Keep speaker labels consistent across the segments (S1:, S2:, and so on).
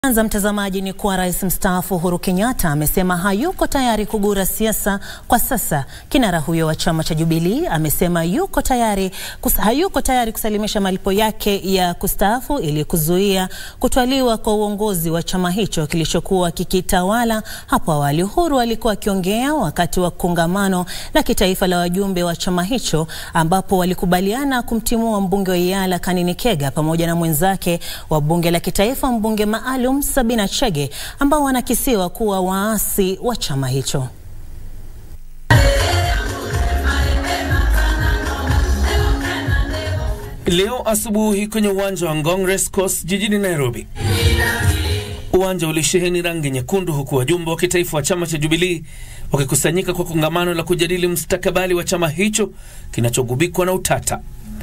S1: Kwanza mtazamaji, ni kuwa rais mstaafu Uhuru Kenyatta amesema hayuko tayari kugura siasa kwa sasa. Kinara huyo wa chama cha Jubilee amesema yuko tayari kus, hayuko tayari kusalimisha malipo yake ya kustaafu ili kuzuia kutwaliwa kwa uongozi wa chama hicho kilichokuwa kikitawala hapo awali. Uhuru alikuwa akiongea wakati wa kongamano la kitaifa la wajumbe wa chama hicho ambapo walikubaliana kumtimua mbunge wa Iyala Kanini Kega pamoja na mwenzake wa bunge la kitaifa mbunge maalum Sabina Chege ambao wanakisiwa kuwa waasi wa chama hicho.
S2: Leo asubuhi kwenye uwanja wa Ngong Race Course jijini Nairobi, uwanja ulisheheni rangi nyekundu, huku wajumbe wa kitaifa wa chama cha Jubilee wakikusanyika kwa kongamano la kujadili mustakabali wa chama hicho kinachogubikwa na utata.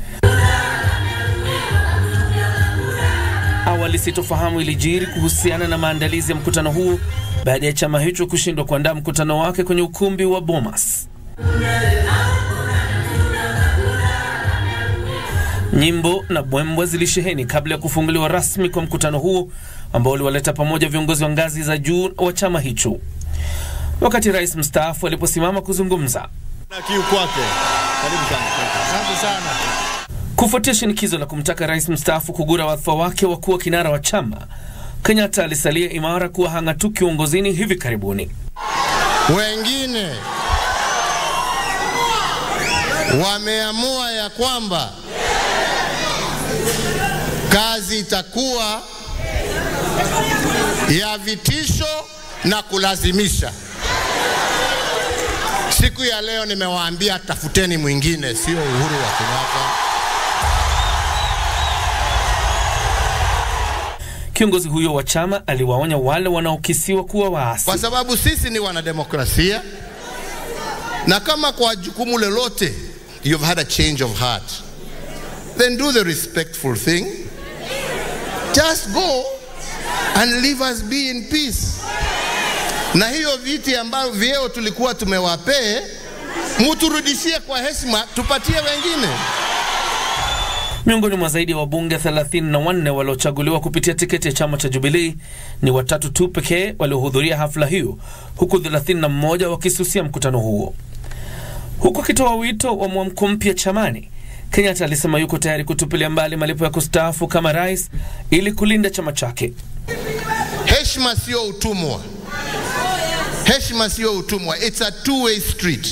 S2: Awali sitofahamu ilijiri kuhusiana na maandalizi ya mkutano huo baada ya chama hicho kushindwa kuandaa mkutano wake kwenye ukumbi wa Bomas. Nyimbo na bwembwe zilisheheni kabla ya kufunguliwa rasmi kwa mkutano huo ambao uliwaleta pamoja viongozi wa ngazi za juu wa chama hicho. Wakati rais mstaafu aliposimama kuzungumza
S3: na kiu kwake. Karibu sana. Asante sana.
S2: Kufuatia shinikizo la kumtaka rais mstaafu kugura wadhifa wake wa kuwa kinara wa chama, Kenyatta alisalia imara kuwa hang'atuki uongozini hivi karibuni.
S3: Wengine wameamua ya kwamba kazi itakuwa ya vitisho na kulazimisha. Siku ya leo nimewaambia tafuteni mwingine, sio Uhuru wa Kenyatta.
S2: Kiongozi huyo wa chama aliwaonya wale wanaokisiwa kuwa waasi.
S3: kwa sababu sisi ni wanademokrasia, na kama kwa jukumu lolote you've had a change of heart, then do the respectful thing, just go and leave us be in peace. Na hiyo viti ambavyo vyeo tulikuwa tumewapee, muturudishie kwa heshima, tupatie wengine.
S2: Miongoni mwa zaidi ya wabunge 34 waliochaguliwa kupitia tiketi ya chama cha Jubilee ni watatu tu pekee waliohudhuria hafla hiyo, huku 31 wakisusia mkutano huo. Huku akitoa wito wa mwamko mpya chamani, Kenyatta alisema yuko tayari kutupilia mbali malipo ya kustaafu kama rais ili kulinda chama chake.
S3: Heshima sio utumwa, heshima sio utumwa, it's a two way street.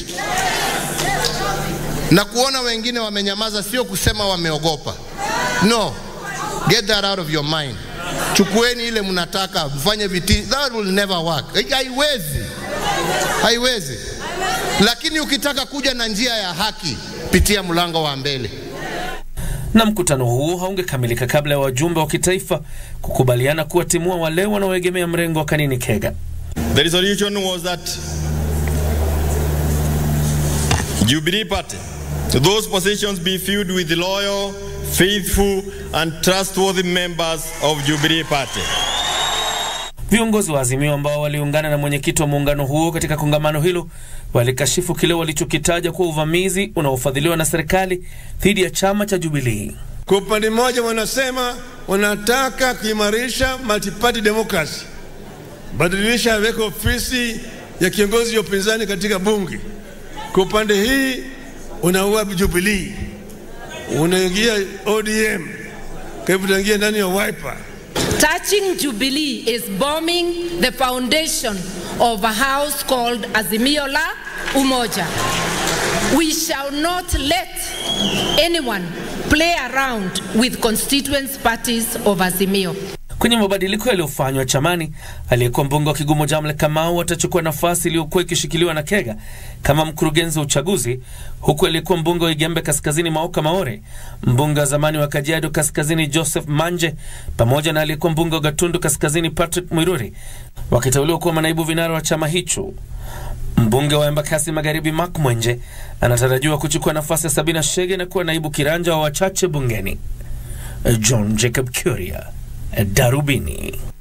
S3: Na kuona wengine wamenyamaza sio kusema wameogopa. No, get that out of your mind. Chukueni ile mnataka mfanye viti, that will never work. Haiwezi, haiwezi. Lakini ukitaka kuja na njia ya haki, pitia mlango wa mbele.
S2: Na mkutano huo haungekamilika kabla ya wajumbe wa kitaifa kukubaliana kuwatimua wale wanaoegemea mrengo wa Kanini Kega.
S4: The resolution was that Jubilee Party, those positions be filled with loyal, faithful, and trustworthy members of Jubilee Party.
S2: Viongozi wa Azimio ambao waliungana na mwenyekiti wa muungano huo katika kongamano hilo walikashifu kile walichokitaja kuwa uvamizi unaofadhiliwa na serikali dhidi ya chama cha Jubilee.
S5: Kwa upande mmoja wanasema wanataka kuimarisha multi-party democracy, badilisha weka ofisi ya kiongozi wa upinzani katika bunge. Kwa upande hii unaua Jubilee, unaingia ODM, kwa hivyo utaingia ndani ya Wiper.
S6: Touching Jubilee is bombing the foundation of a house called Azimio la Umoja. We shall not let anyone play around with constituent parties of Azimio.
S2: Kwenye mabadiliko yaliyofanywa chamani, aliyekuwa mbunge wa Kigumo Jamle Kamau atachukua nafasi iliyokuwa ikishikiliwa na Kega kama mkurugenzi wa uchaguzi, huku aliyekuwa mbunge wa Igembe Kaskazini Maoka Maore, mbunge wa zamani wa Kajiado Kaskazini Joseph Manje pamoja na aliyekuwa mbunge wa Gatundu Kaskazini Patrick Mwiruri wakiteuliwa kuwa manaibu vinara wa chama hicho. Mbunge wa Embakasi Magharibi Mark Mwenje anatarajiwa kuchukua nafasi ya Sabina Shege na kuwa naibu kiranja wa wachache bungeni. John Jacob Kuria, Darubini.